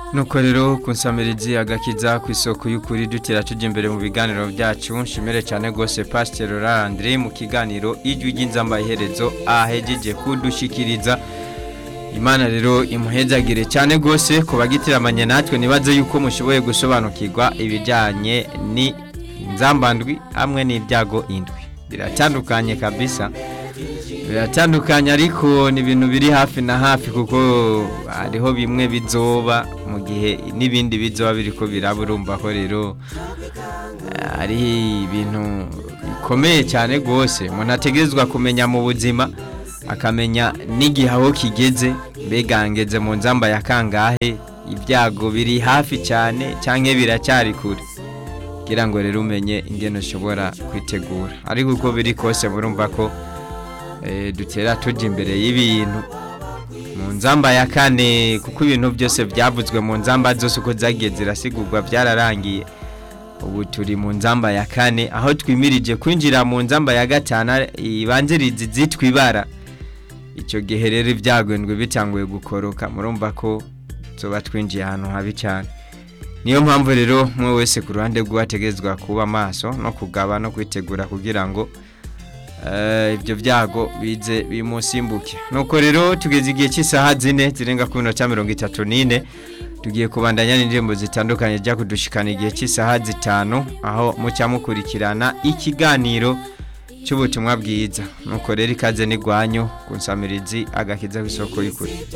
nuko rero kunsamirizi agakiza ku isoko y'ukuri dutera tujya imbere mu biganiro byacu nshimire cyane rwose pasiteri Landry mu kiganiro ijwi ry'inzamba iherezo ahegeje kudushikiriza imana rero imuhezagire cyane rwose ku bagitiramanye natwe nibaze yuko mushoboye gusobanukirwa ibijyanye n'inzambandwi hamwe n'ibyago indwi biratandukanye kabisa biratandukanye ariko ni ibintu biri hafi na hafi kuko hariho bimwe bizoba mu gihe n'ibindi bizoba biri ko biraba urumva ko rero ari ibintu bikomeye cyane rwose umuntu ategerezwa kumenya mu buzima akamenya n'igihe aho kigeze mbega ngeze mu nzamba ya kangahe ibyago biri hafi cyane cyangwa biracyari kure kugira ngo rero umenye ingeno ushobora kwitegura ariko uko biri kose murumva ko dutera tujya imbere y'ibintu mu nzamba ya kane kuko ibintu byose byavuzwe mu nzamba zose uko zagiye zirasigurwa byararangiye ubu turi mu nzamba ya kane aho twimirije kwinjira mu nzamba ya gatanu ibanziriza izitwa ibara icyo gihe rero ibyagwendwe bitanguye gukoroka murumva ko tuba twinjiye ahantu habi cyane niyo mpamvu rero umwe wese ku ruhande rw'uwategerezwa kuba maso no kugaba no kwitegura kugira ngo ibyo byago bize bimusimbuke nuko rero tugeze igihe cy'isaha zine zirenga kuri minota mirongo itatu n'ine tugiye kubandanya n'indirimbo zitandukanye zijya kudushikana igihe cy'isaha zitanu aho mucya mukurikirana ikiganiro cy'ubutumwa bwiza nuko rero ikaze n'igwanyu ku nsamirizi agakiza ku isoko y'ukuri